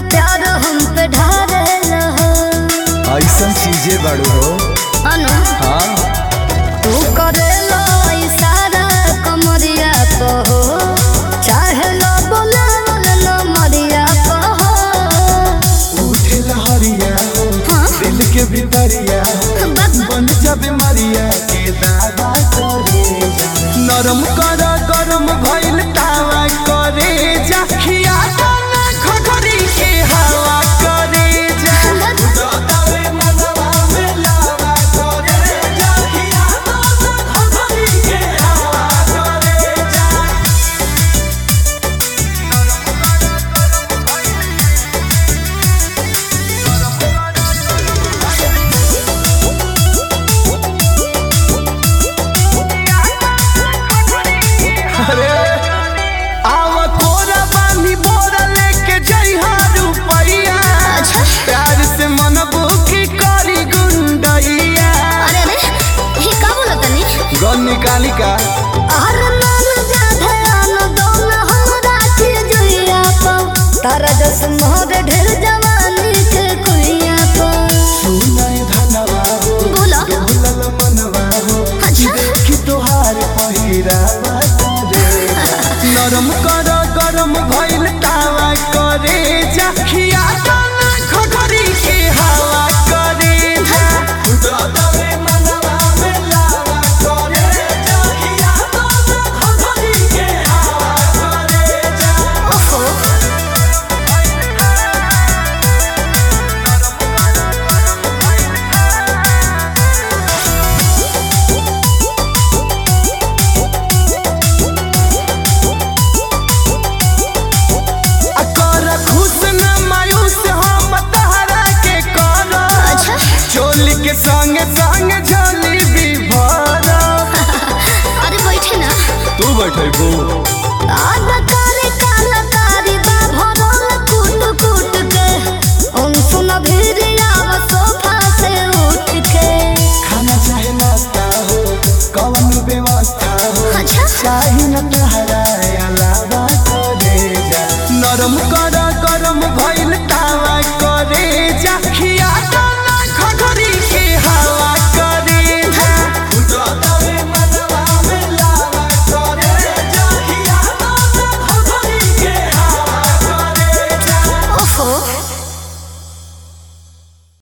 प्यार हम पे ढारे हो ऐसा चीजें बड़ो हो अनु हाँ तू करेलो इशारा कमरिया को हो चाहे लो बोलावल लो मरिया को हो उठे लहरिया हाँ दिल के भीतरिया बस बन जाबे मरिया के दादा करे जा नरम कर गरम भइल तावा करे जा खिया दाना खखरी के हवा करे जा दादावे मनवा में लावा करे जा खिया दाना खखरी के हवा करे जा अरे आव कोरा बानी बोरा लेके जइहा रुपैया अच्छा प्यार से मनबू की करी गुंडैया अरे अरे ये का बोला तनी गन निकाली का हर मन जा ध्यान दोन हमरा के जुइया पाओ तारा जस मोर ढेर जवानी के कुइया पाओ सुनाई धनवा हो बोला डोलल मनवा हो अच्छा कि तोहार पहिरा करे नरम कर गरम भइल तावा करे जा खिया दाना खखरी के हवा करे जा दादावे मनवा में लावा करे जा खिया दाना खखरी के हवा करे जा ओहो आ कर खुश न मायूस हम तहरा के कर अच्छा चोली के संग संग झोली भी भर अरे बैठे ना तू बैठे बू आधा